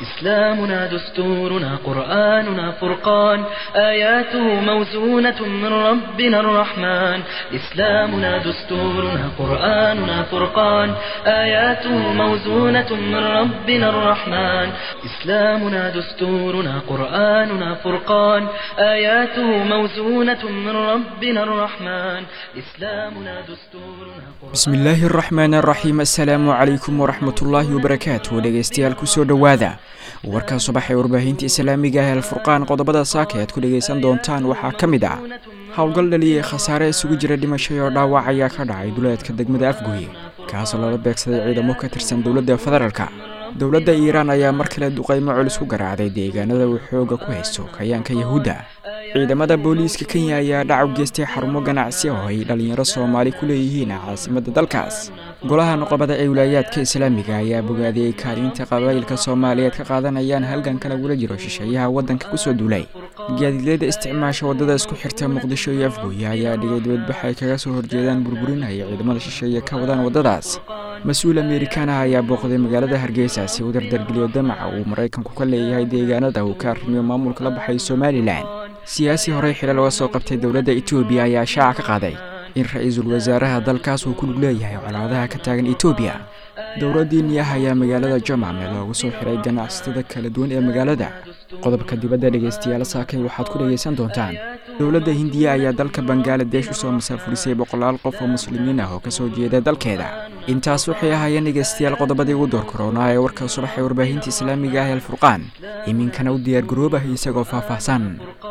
إسلامنا دستورنا قرآننا فرقان آياته موزونة من ربنا الرحمن إسلامنا دستورنا قرآننا فرقان آياته موزونة من ربنا الرحمن إسلامنا دستورنا قرآننا فرقان آياته موزونة من ربنا الرحمن إسلامنا دستورنا bismi illaahi araxmaan araxiim assalaamu calaykum waraxmatullaahi wabarakaatu dhegeystayaal kusoo dhowaada warkaa subax ee warbaahinta islaamiga ah alfurqaan qodobada saaka aad ku dhegaysan doontaan waxaa ka mid ah howlgal dhaliyay khasaare isugu jira dhimashay oo dhaawac ayaa ka dhacay duleedka degmada afgoye kaasoo lala beegsaday ciidamo ka tirsan dowladda federaalka dowladda iiraan ayaa mar kale duqaymo culus ku garaacday deegaanada uu xooga ku haysto kayaanka yahuudda ciidamada booliiska kenya ayaa dhac u geystay xarumo ganacsi oo ay dhallinyaro soomaali ku leeyihiin caasimadda dalkaas golaha noqobada ee wilaayaadka islaamiga ayaa bogaadiyey kaaliinta qabaa'ilka soomaaliyeed ka qaadanayaan halganka lagula jiro shisheeyaha waddanka kusoo duulay gaadiidyada isticmaasha waddada isku xirta muqdisho iyo afgooye ayaa dhigay dibadbax ay kaga soo horjeedaan burburinaya ciidamada shisheeye ka wadaan waddadaas mas-uul amerikaana ayaa booqday magaalada hargeysa si uu dardargeliyo damaca uu maraykanku ka leeyahay deegaanada uu ka arrimiyo maamulka la baxay somalilan siyaasi horey xilal oga soo qabtay dowladda etoobiya ayaa shaaca ka qaaday in ra-iisul wasaaraha dalkaas uu ku lug leeyahay colaadaha ka taagan etoobiya dowladdii niyah ayaa magaalada jomame loogu soo xiray ganacsatada kala duwan ee magaalada qodobka dibadda dhegaystayaal saakay waxaad ku dhegaysan doontaan dowladda hindiya ayaa dalka bangaladesh usoo masaafurisay boqolaal qof oo muslimiin ah oo kasoo jeeda dalkeeda intaas waxay ahaayeen dhegaystayaal qodobadii ugu door koronaa ee warka subax ee warbaahinta islaamiga ah ee alfurqaan iminkana u diyaargaroobah isagoo faahfaahsan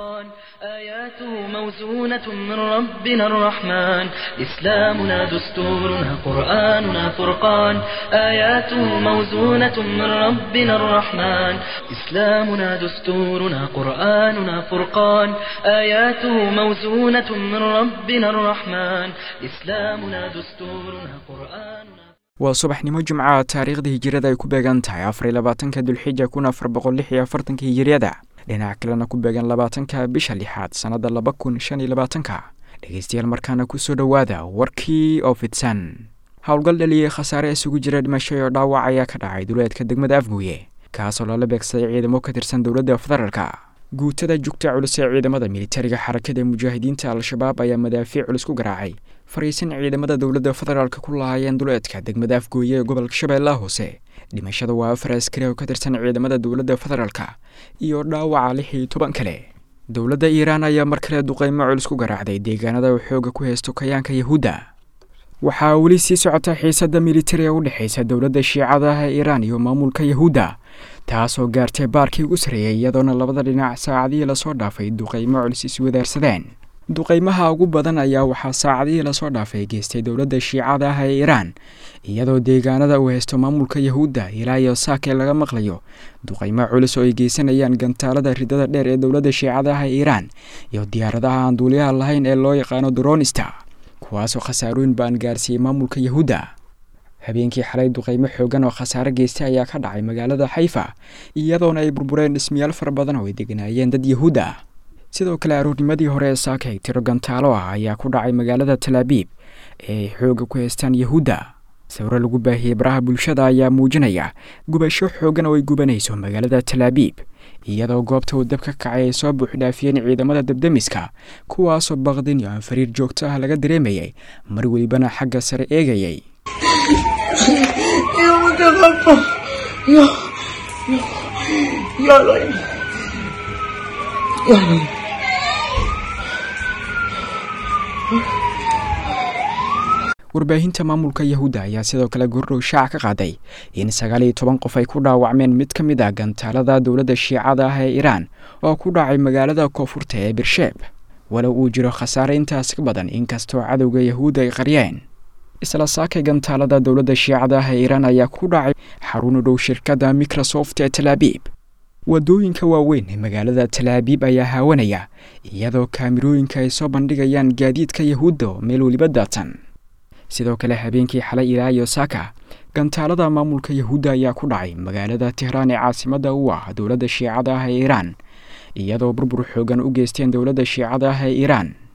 آياته موزونة من ربنا الرحمن إسلامنا دستورنا قرآننا فرقان آياته موزونة من ربنا الرحمن إسلامنا دستورنا قرآننا فرقان آياته موزونة من ربنا الرحمن إسلامنا دستورنا قرآننا waa subaxnimo jimca taariikhda hijirada ay ku beegan tahay afar iyo labaatanka dulxija kun afar boqol lix iyo afartanka hijiriyada dhinaca kalena ku beegan labaatanka bisha lixaad sannadda laba kun shan iyo labaatanka dhegeystayaal markaana kusoo dhowaada warkii oo fidsan howlgal dhaliyey khasaare isugu jira dhimashay oo dhaawac ayaa ka dhacay duleedka degmada afguye kaasoo lala beegsaday ciidamo ka tirsan dowladda federaalka guutada jugta culus ee ciidamada militariga xarakada mujaahidiinta al-shabaab ayaa madaafiic culus ku garaacay fariisan ciidamada dowladda federaalka ku lahaayeen duleedka degmada afgooye ee gobolka shabeellaha hoose dhimashada waa afar askari oo ka tirsan ciidamada dowladda federaalka iyo dhaawaca lix iyo toban kale dowladda iiraan ayaa mar kale duqaymo culus ku garaacday deegaanada uu xooga ku haysto kayaanka yahuudda waxaa weli sii socota xiisadda militari ee u dhexaysa dowladda shiicada ah ee iiraan iyo maamulka yahuudda taasoo gaartay baarkii ugu sarreeyay iyadoona labada dhinac saacadihii lasoo dhaafay duqaymo culus iswadaarsadeen duqaymaha ugu badan ayaa waxaa saacadihii lasoo dhaafay geystay dowladda shiicada ah ee iiraan iyadoo deegaanada uu haysto maamulka yahuudda ilaa iyo saakee laga maqlayo duqaymo culus oo ay geysanayaan gantaalada ridada dheer ee dowladda shiicada ah ee iiraan iyo diyaaradaha aan duuliyaha lahayn ee loo yaqaano dronista kuwaasoo khasaarooyin baan gaarsiiyey maamulka yahuudda habeenkii xalay duqaymo xoogan oo khasaare geystay ayaa ka dhacay magaalada xayfa iyadoona ay burbureen dhismayaal fara badan oo ay deganaayeen dad yahuud ah sidoo kale aroornimadii hore ee saakay tiro gantaalo ah ayaa ku dhacay magaalada talaabiib ee ay xooga ku haystaan yahuudda sawiro lagu baahiyey baraha bulshada ayaa muujinaya gubasho xoogan oo ay gubanayso magaalada talaabiib iyadoo goobta uu dab ka kacay ay soo buuxdhaafiyeen ciidamada dabdemiska kuwaasoo baqdin iyo aan fariir joogto ah laga dareemayay mar welibana xagga sare eegayay warbaahinta maamulka yahuudda ayaa sidoo kale gordhow shaaca ka qaaday in sagaal iyo toban qof ay ku dhaawacmeen mid ka mid ah gantaalada dowladda shiicada ah ee iiraan oo ku dhacay magaalada koonfurta ee birsheeb walow uu jiro khasaare intaas ka badan inkastoo cadowga yahuudda ay qaryeen isla saakay gantaalada dowladda shiicada ah ee iiraan ayaa ku dhacay xarun u dhow shirkadda microsoft ee talaabiib wadooyinka waaweyn ee magaalada talaabiib ayaa haawanaya iyadoo kaamirooyinka ay soo bandhigayaan gaadiidka yahuudda oo meel weliba daatan sidoo kale habeenkii xalay ilaa iyo saaka gantaalada maamulka yahuudda ayaa ku dhacay magaalada tehraan ee caasimadda u ah dowladda shiicada ah ee iiraan iyadoo burbur xoogan u geysteen dowladda shiicada ah ee iiraan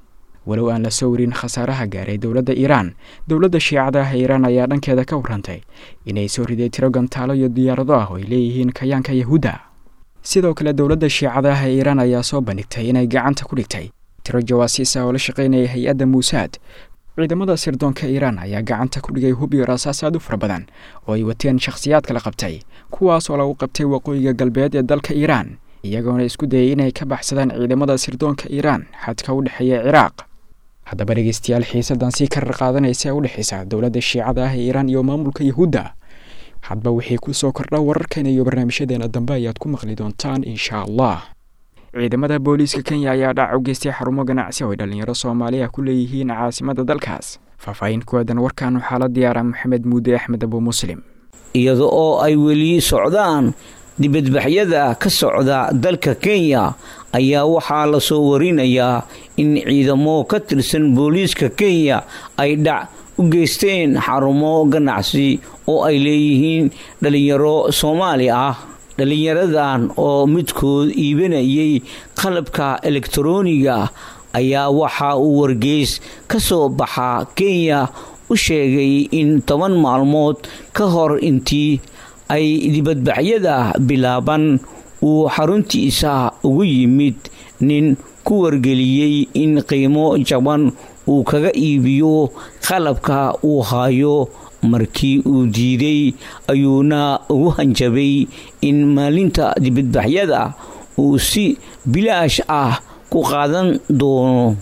walow aan la soo warin khasaaraha gaaray dowladda iiraan dowladda shiicada ah ee iiraan ayaa dhankeeda ka warrantay inay soo riday tiro gantaalo iyo diyaarado ah oo ay leeyihiin kayaanka yahuudda sidoo kale dowladda shiicada ah ee iiraan ayaa soo bandhigtay inay gacanta ku dhigtay tiro jawaasiis ah oo la shaqaynaya hay-adda muusaad ciidamada sirdoonka iiraan ayaa gacanta ku dhigay hub iyo rasaas aad u fara badan oo ay wateen shakhsiyaadka la qabtay kuwaas oo lagu qabtay waqooyiga galbeed ee dalka iiraan iyagoona isku dayay inay ka baxsadaan ciidamada sirdoonka iiraan xadka u dhexeeya ciraaq haddaba dhegeystayaal xiisadan sii karar qaadanaysa ee u dhexaysa dowladda shiicada ah ee iiraan iyo maamulka yahuudda hadba wixii ku soo kordha wararkeena iyo barnaamijyadeena dambe ayaad ku maqli doontaan insha allah ciidamada booliiska kenya ayaa dhac u geystay xarumo ganacsi oo ay dhallinyaro soomaaliya ku leeyihiin caasimada dalkaas faahfaahin kuwaadan warkan waxaa la diyaara maxamed muude axmed abu muslim iyada oo ay weli socdaan dibadbaxyada ka socda dalka kenya ayaa waxaa lasoo warinayaa in ciidamo ka tirsan booliiska kenya ay dhac u geysteen xarumo ganacsi oo ay leeyihiin dhallinyaro soomaali ah dhallinyaradan oo midkood iibanayay qalabka elektarooniga ayaa waxa uu wargeys ka soo baxa kenya u sheegay in toban maalmood ka hor intii ay dibadbaxyada bilaaban uu xaruntiisa ugu yimid nin ku wargeliyey in qiimo jaban uu kaga iibiyo qalabka uu hayo markii uu diiday ayuuna ugu hanjabay in maalinta dibadbaxyada uu si bilaash ah ku qaadan doono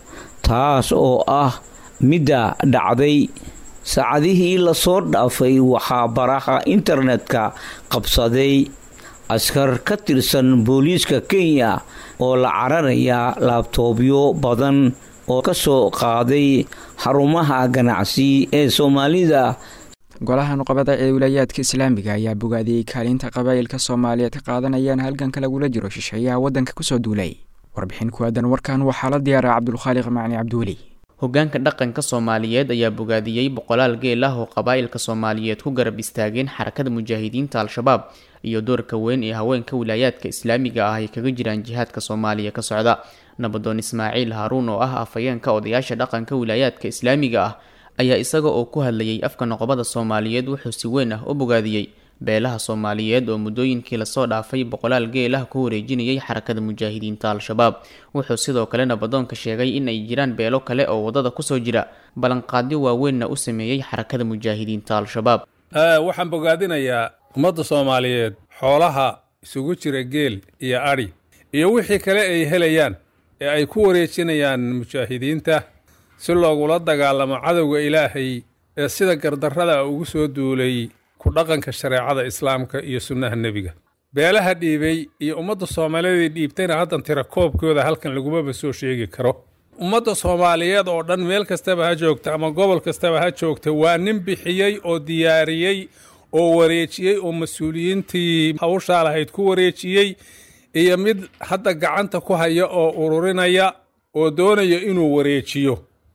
taas oo ah midda dhacday saacadihii lasoo dhaafay waxaa baraha internetka qabsaday askar ka tirsan booliiska kenya oo la cararaya laabtoobyo badan oo ka soo qaaday xarumaha ganacsi ee soomaalida golaha nuqabada ee wilaayaadka islaamiga ayaa bogaadiyey kaalinta qabaa'ilka soomaaliyeed ka qaadanayaan halganka lagula jiro shisheeyaha waddanka kusoo duulay warbixin kuwaadan warkan waxaa la diyaaraa cabdulkhaaliq macni cabdiweli hogaanka dhaqanka soomaaliyeed ayaa bogaadiyey boqolaal geel ah oo qabaa'ilka soomaaliyeed ku garab istaageen xarakada mujaahidiinta al-shabaab iyo doorka weyn ee haweenka wilaayaadka islaamiga ah ay kaga jiraan jihaadka soomaaliya ka socda nabadoon ismaaciil haaruun oo ah afhayeenka odayaasha dhaqanka wilaayaadka islaamiga ah ayaa isaga oo ku hadlayay afka noqobada soomaaliyeed wuxuu si weyn ah u bogaadiyey beelaha soomaaliyeed oo muddooyinkii lasoo dhaafay boqolaal geel ah ku wareejinayay xarakada mujaahidiinta al-shabaab wuxuu sidoo kale nabadoonka sheegay in ay jiraan beelo kale oo waddada kusoo jira ballanqaadyo waaweynna u sameeyey xarakada mujaahidiinta al-shabaab waxaan bogaadinayaa ummadda soomaaliyeed xoolaha isugu jira geel iyo adhi iyo wixii kale ay helayaan ee ay ku wareejinayaan mujaahidiinta si loogula dagaalamo cadowga ilaahay ee sida gardarrada ugu soo duulay ku dhaqanka shareecada islaamka iyo sunnaha nebiga beelaha dhiibay iyo ummadda soomaaliyeed dhiibtayna haddan tira koobkooda halkan lagumaba soo sheegi karo ummadda soomaaliyeed oo dhan meel kastaba ha joogta ama gobol kastaba ha joogta waa nin bixiyey oo diyaariyey oo wareejiyey oo mas-uuliyiintii hawshaa lahayd ku wareejiyey iyo mid hadda gacanta ku haya oo ururinaya oo doonaya inuu wareejiyo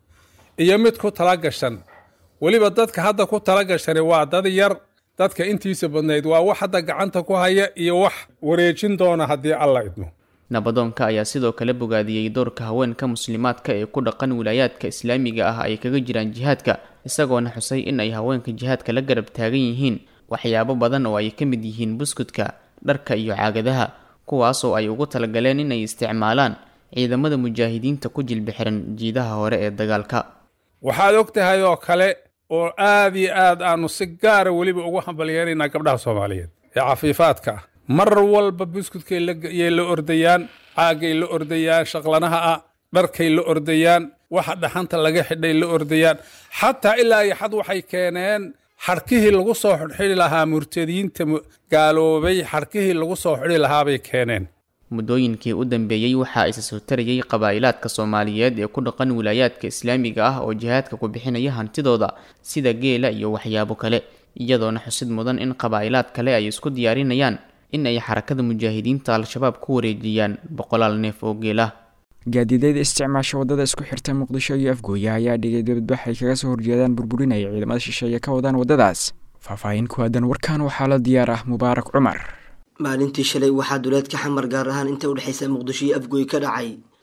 iyo mid ku tala gashan weliba dadka hadda ku tala gashani waa dad yar dadka intiisa badnayd waa wax hadda gacanta ku haya iyo wax wareejin doona haddii alla idmo nabadoonka ayaa sidoo kale bogaadiyey doorka haweenka muslimaadka ee ku dhaqan wilaayaadka islaamiga ah ay kaga jiraan jihaadka isagoona xusay in ay haweenka jihaadka la garab taagan yihiin waxyaabo badan oo ay ka mid yihiin buskudka dharka iyo caagadaha kuwaasoo ay ugu talagaleen inay isticmaalaan ciidamada mujaahidiinta ku jilbixiran jiidaha hore ee dagaalka waxaad og tahay oo kale oo aad iyo aad aanu si gaara weliba ugu hambalyeeraynaa gabdhaha soomaaliyeed ee cafiifaadka ah mar walba buskudkay yay la ordayaan caagay la ordayaan shaqlanaha ah dharkay la ordayaan waxa dhaxanta laga xidhay la ordayaan xataa ilaa iyo xad waxay keeneen xadhkihii lagu soo xidhxidhi lahaa murtadiinta gaaloobay xadhkihii lagu soo xidhi lahaabay keeneen muddooyinkii u dambeeyey waxaa isa soo tarayay qabaa'ilaadka soomaaliyeed ee ku dhaqan wilaayaadka islaamiga ah oo jihaadka ku bixinaya hantidooda sida geela iyo waxyaabo kale iyadoona xusid mudan in qabaa'ilaad kale ay isku diyaarinayaan in ay xarakada mujaahidiinta al-shabaab ku wareejiyaan boqolaal neef oo geelah gaadiidayda isticmaasha waddada isku xirta muqdisho iyo afgooya ayaa dhigay dibadbax ay kaga soo horjeedaan burburinaya ciidamada shisheeye ka wadaan waddadaas faahfaahin ku aadan warkan waxaa la diyaar ah mubaarak cumar maalintii shalay waxaa duleedka xamar gaar ahaan inta udhexaysa muqdisho iyo afgooy ka dhacay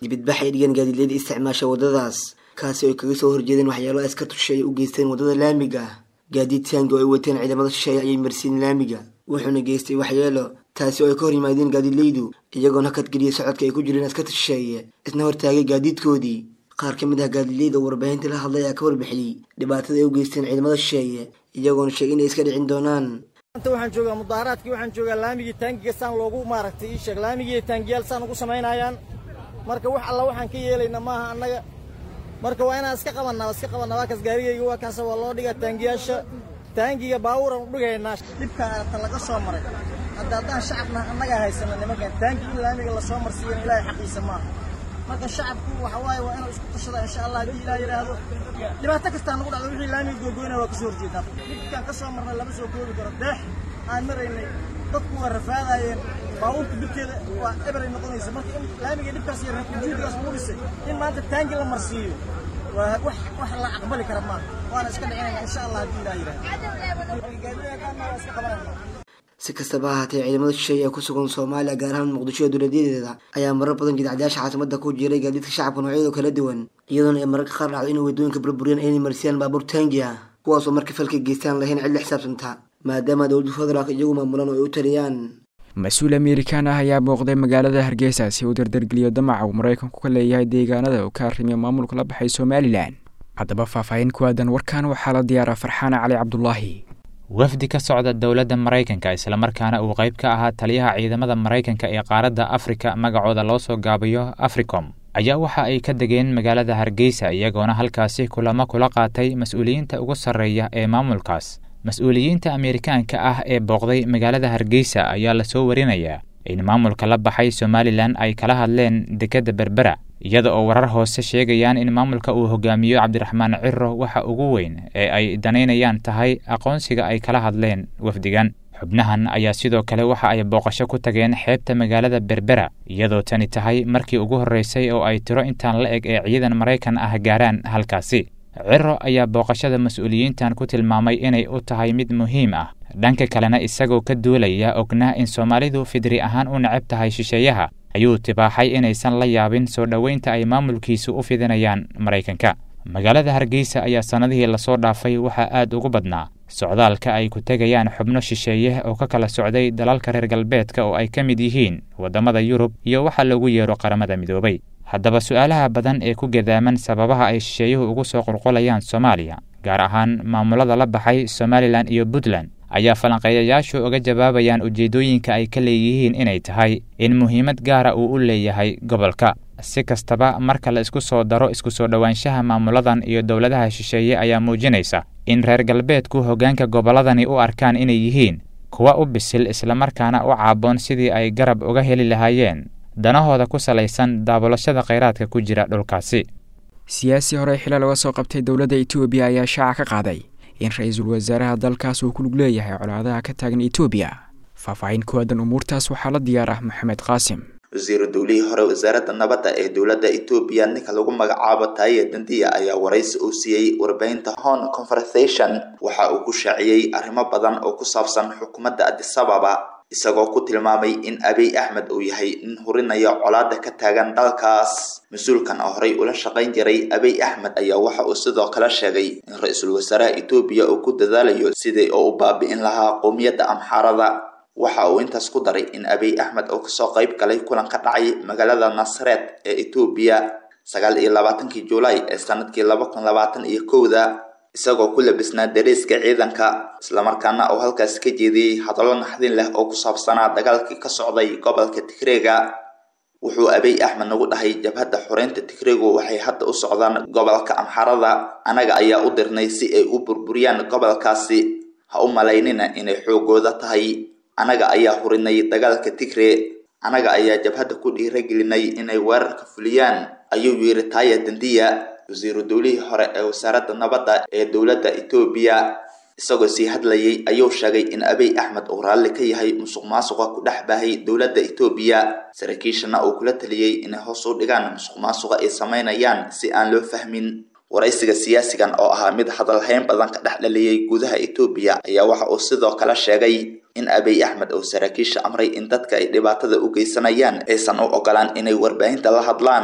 dibadbax ay dhigeen gaadiidleyda isticmaasha waddadaas kaasi oo ay kaga soo horjeedeen waxyaalo askartu shisheeye u geysteen waddada laamiga gaadiid taangi oo ay wateen ciidamada shisheeye ayay marsiin laamiga wuxuuna geystay waxyeelo taasi oo ay ka hor yimaadeen gaadiidleydu iyagoona hakadgeliyay socodka ay ku jireen askarta shisheeye isna hortaagay gaadiidkoodii qaar ka mid ah gaadiidleyda oo warbaahinta la hadlay ayaa ka warbixiyey dhibaatada ay u geysteen ciidamada shisheeye iyagoona sheegay inay iska dhicin doonaan maanta waxaan joogaa mudaaharaadkii waxaan joogaa laamigii taangiga saan loogu maaragtay ii sheeg laamigii taangiyaal saan ugu samaynayaan marka wax alla waxaan ka yeelayna maaha annaga marka waa inaan iska qabannaa iska qabannaa waa kaas gaarigayga waa kaasa waa loo dhigaa taangiyaasha taangiga baabuuran u dhigaynaa dhibka aragta laga soo maray hadda haddaan shacabna annagaa haysana nimankan taangi in laamiga lasoo marsiiyana ilaahay xaqiisa maaha marka shacabku waxa waaye waa inuu isku tashada insha allah haddii ilaah yidhaahdo dhibaato kastaa nagu dhacdo wixii laamiga googoyna waa ka soo horjeedaa dhibkaan ka soo marnay lama soo koobi karo deex aan maraynay dadku waa rafaadaayeen baabuurta dhibkeeda waa eberay noqonaysa marka in laamiga dhibkaas iyo juudigaas lagu dhisay in maanta taangi la marsiiyo waa wax wax la aqbali kara maaha waana iska dhicinaya insha allah haddii ilaah yidhaahdo waa iska qabanayna si kastaba ha ahaatee ciidamada shisheeye ee ku sugan soomaaliya gaar ahaan muqdisho ee dowladyadeeda ayaa marar badan jidcadayaasha caasimada ku jiray gaadiidka shacabka noocyada kala duwan iyadoona ay mararka qaar dhacdo inay waddooyinka burburiyaan aynay marsiyaan baabuur taangi ah kuwaasoo marka falka geystaan lahayn cid la xisaabtanta maadaama dowladda federaalk iyagu maamulaan oo ay u taliyaan mas-uul amerikaan ah ayaa booqday magaalada hargeysa si uu dardargeliyo damaca uu maraykanku ka leeyahay deegaanada uu ka arrimiyo maamulka la baxay somalilan haddaba faahfaahin ku aadan warkan waxaa la diyaaraa farxaana cali cabdulaahi wafdi ka socda dowladda maraykanka islamarkaana uu qayb ka ahaa taliyaha ciidamada maraykanka ee qaaradda afrika magacooda loo soo gaabiyo africom ayaa waxa ay ka degeen magaalada hargeysa iyagoona halkaasi kulamo kula qaatay mas-uuliyiinta ugu sarreeya ee maamulkaas mas-uuliyiinta ameerikaanka ah ee booqday magaalada hargeysa ayaa lasoo warinayaa in maamulka la baxay somalilan ay kala hadleen dekedda berbera iyada oo warar hoose sheegayaan in maamulka uu hogaamiyo cabdiraxmaan ciro waxa ugu weyn ee ay danaynayaan tahay aqoonsiga ay kala hadleen wafdigan xubnahan ayaa sidoo kale waxa ay booqasho ku tageen xeebta magaalada berbera iyadoo tani tahay markii ugu horreysay oo ay tiro intaan la eg ee ciidan maraykan ah gaaraan halkaasi ciro ayaa booqashada mas-uuliyiintan ku tilmaamay inay u tahay mid muhiim ah dhanka kalena isagoo ka duulaya ognaa in soomaalidu fidri ahaan u necab tahay shisheeyaha ayuu tibaaxay inaysan la yaabin soo dhoweynta ay maamulkiisu u fidinayaan maraykanka magaalada hargeysa ayaa sannadihii lasoo dhaafay waxaa aad ugu badnaa socdaalka ay ku tegayaan xubno shisheeye oo ka kala socday dalalka reer galbeedka oo ay ka mid yihiin waddamada yurub iyo waxa lagu yeero qaramada midoobay haddaba su-aalaha badan ee ku gadaaman sababaha ay shisheeyuhu ugu soo qulqulayaan soomaaliya gaar ahaan maamulada la baxay somalilan iyo puntland ayaa falanqeeyayaashu uga jawaabayaan ujeeddooyinka ay ka leeyihiin inay tahay in muhiimad gaara uu u leeyahay gobolka si kastaba marka la isku soo daro isku soo dhowaanshaha maamuladan iyo dowladaha shisheeye ayaa muujinaysa in reer galbeedku hoggaanka gobolladani u arkaan inay yihiin kuwa u bisil islamarkaana u caaboon sidii ay garab uga heli lahaayeen danahooda ku salaysan daabulashada khayraadka ku jira dhulkaasi siyaasi horey xilal uga soo qabtay dowladda etoobiya ayaa shaaca ka qaaday in ra-iisul wasaaraha dalkaas uu ku lug leeyahay colaadaha ka taagan etoobiya faahfaahin ku aadan umuurtaas waxaa la diyaar ah maxamed qaasim wasiiru dowlihii hore wasaaradda nabadda ee dowladda etoobiya ninka lagu magacaabo taaye dandiya ayaa waraysi uu siiyey warbaahinta hon conversation waxa uu ku shaaciyey arrimo badan oo ku saabsan xukuumadda adisababa isagoo ku tilmaamay in abiy axmed uu yahay nin hurinaya colaada ka taagan dalkaas mas-uulkan oo horey ula shaqayn jiray abiy axmed ayaa waxa uu sidoo kale sheegay in ra-iisul wasaaraha etoobiya uu ku dadaalayo sidii oo u baabi'in lahaa qowmiyadda amxaarada waxa uu intaas ku daray in abiy axmed uu kasoo qayb galay kulan ka dhacay magaalada nasareed ee etoobiya sagaal iyo labaatankii julaay ee sanadkii laba kun labaatan iyo kowda isagoo ku labisnaa dariiska ciidanka islamarkaana uu halkaasi ka jeediyey hadallo naxdin leh oo ku saabsanaa dagaalkii ka socday gobolka tigreega wuxuu abiy axmed nagu dhahay jabhadda xoreynta tigreegu waxay hadda u socdaan gobolka amxarada anaga ayaa u dirnay si ay u burburiyaan gobolkaasi ha u malaynina inay xoogooda tahay anaga ayaa hurinay dagaalka tigre anaga ayaa jabhadda ku dhiiragelinay inay weerarka fuliyaan ayuu yidhi taaya dandiya wasiiru dowlihii hore ee wasaaradda nabadda ee dowladda etoobiya isagoo sii hadlayay ayuu sheegay in abiy axmed uu raalli ka yahay musuq maasuqa ku dhex baahay dowladda etoobiya saraakiishana uu kula taliyey inay hoos u dhigaan musuq maasuqa ay samaynayaan si aan loo fahmin waraysiga siyaasigan oo ahaa mid hadalhayn badan ka dhex dhaliyey gudaha etoobiya ayaa waxa uu sidoo kale sheegay in abiy axmed uu saraakiisha amray in dadka ay dhibaatada u geysanayaan aysan u ogolaan inay warbaahinta la hadlaan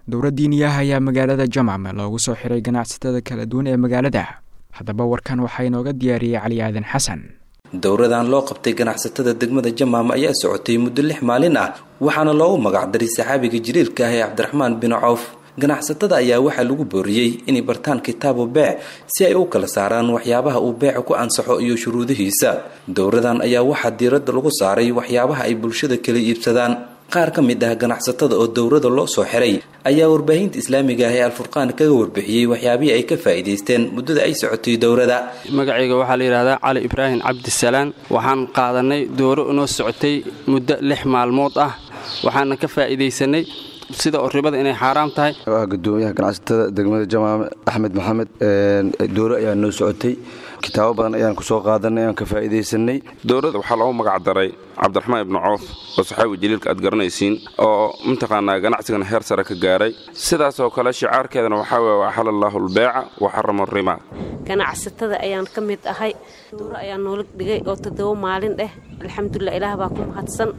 dowra diiniyaha ayaa magaalada jamam loogu soo xiray ganacsatada kala duwan ee magaalada haddaba warkan waxaa inooga diyaariyey cali aadan xasan dowradan loo qabtay ganacsatada degmada jamaam ayaa socotay muddo lix maalin ah waxaana loogu magacdaray saxaabiga jiriirka ah ee cabdiraxmaan bin cawf ganacsatada ayaa waxaa lagu booriyey inay bartaan kitaabu beec si ay u kala saaraan waxyaabaha uu beeca ku ansaxo iyo shuruudihiisa dowradan ayaa waxaa diiradda lagu saaray waxyaabaha ay bulshada kala iibsadaan qaar ka mid ah ganacsatada oo dowrada loo soo xiray ayaa warbaahinta islaamiga ah ee alfurqaan kaga warbixiyey waxyaabihii ay ka faa'iidaysteen muddada ay socotay dowrada magacayga waxaa la yidhahdaa cali ibraahim cabdisalaan waxaan qaadanay dowro inoo socotay muddo lix maalmood ah waxaana ka faa'iidaysanay sida oo ribada inay xaaraam tahay waa gudoomiyaha ganacsatada degmada jamaame axmed maxamed dowro ayaa noo socotay kitaabo badan ayaan ku soo qaadanay aan ka faa'iidaysanay dowladda waxaa loogu magac daray cabdiraxmaan ibnu coof oo saxaabi jaliilka aad garanaysiin oo mataqaanaa ganacsigan heer sare ka gaaray sidaas oo kale shicaarkeedana waxaa weye axala allaahu albeeca wa xarama rimaa ganacsatada ayaan ka mid ahay dowro ayaa noola dhigay oo toddoba maalin dheh alxamdulilah ilaah baa ku mahadsan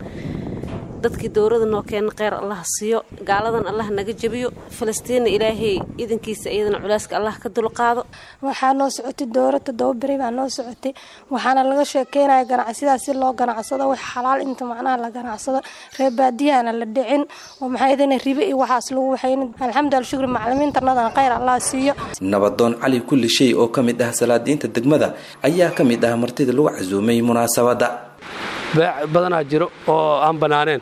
dadkii dowrada noo keena kheyr allah siiyo gaaladan allah naga jebiyo falastiinna ilaahay idankiisa iyadana culeyska allah ka dulqaado waxaa noo socotay dowra toddoba beri baa noo socotay waxaana laga sheekeynaya ganacsiyadaas si loo ganacsado wax xalaal inta macnaha la ganacsado reer baadiyahana la dhicin oo maxaa idana ribe iyo waxaas lagu waxaynin alxamdulila shukri macalimiintanadana kheyr allah siiyo nabadoon cali kulli shay oo ka mid ah salaadiinta degmada ayaa ka mid ah martida lagu casuumay munaasabadda beec badanaa jiro oo aan bannaaneen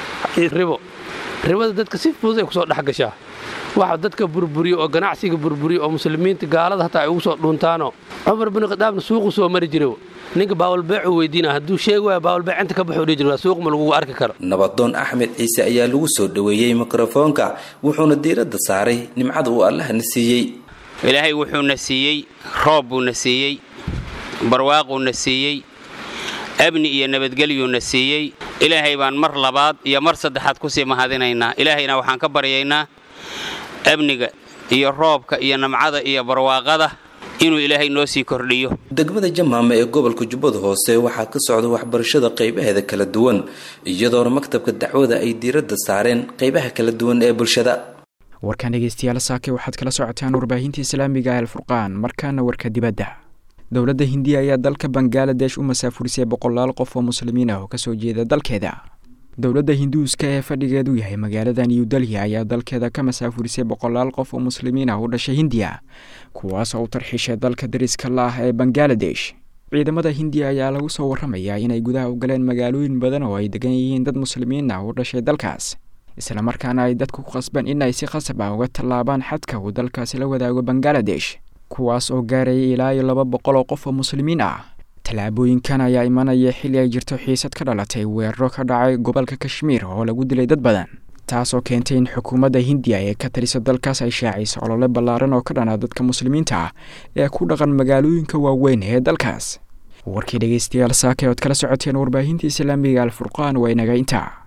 ribo ribada dadka si fudud ay kusoo dhex gashaa waxa dadka burburiyo oo ganacsiga burburiyo oo muslimiinta gaalada hataa ay ugu soo dhuuntaanoo cumar binu khadaabna suuqu soo mari jiro ninka baawalbeecuu weydiina hadduu sheegi waaya baawalbeec inta ka baxuu dhihi jir waa suuq ma lagugu arki karo nabadoon axmed ciise ayaa lagu soo dhoweeyey mikrofoonka wuxuuna diiradda saaray nimcada uu allahna siiyey ilaahay wuxuuna siiyey roob buuna siiyey barwaaquuna siiyey amni iyo nabadgelyuuna siiyey ilaahay baan mar labaad iyo mar saddexaad kusii mahadinaynaa ilaahayna waxaan ka baryaynaa amniga iyo roobka iyo namcada iyo barwaaqada inuu ilaahay noo sii kordhiyo degmada jamaama ee gobolka jubbada hoose waxaa ka socda waxbarashada qaybaheeda kala duwan iyadoona maktabka dacwada ay diiradda saareen qaybaha kala duwan ee bulshada warkan dhegeystayaal saake waxaad kala socotaan warbaahinta islaamiga alfurqaan markaana warka dibadda dowladda hindiya ayaa dalka bangaladesh u masaafurisay boqolaal qof oo muslimiin ah oo kasoo jeeda dalkeeda dowladda hinduuska ee fadhigeedu yahay magaalada new delhi ayaa dalkeeda ka masaafurisay boqolaal qof oo muslimiin ah u dhashay hindiya kuwaas oo u tarxiishay dalka dariska la ah ee bangaladesh ciidamada hindiya ayaa lagu soo warramayaa inay gudaha u galeen magaalooyin badan oo ay degan yihiin dad muslimiin ah u dhashay dalkaas islamarkaana ay dadku ku qasbeen in ay si khasab ah uga tallaabaan xadka uu dalkaasi la wadaago bangaladesh kuwaas oo gaarayay ilaa iyo laba boqol oo qof oo muslimiin ah tallaabooyinkan ayaa imanaya xilli ay jirto xiisad ka dhalatay weeraro ka dhacay gobolka kashmiir oo lagu dilay dad badan taasoo keentay in xukuumadda hindiya ee ka talisa dalkaas ay shaacayso olole ballaaran oo ka dhana dadka muslimiinta ah ee ku dhaqan magaalooyinka waaweyn ee dalkaas warkii dhegeystayaal saake ood kala socoteen warbaahinta islaamiga alfurqaan waa inaga intaa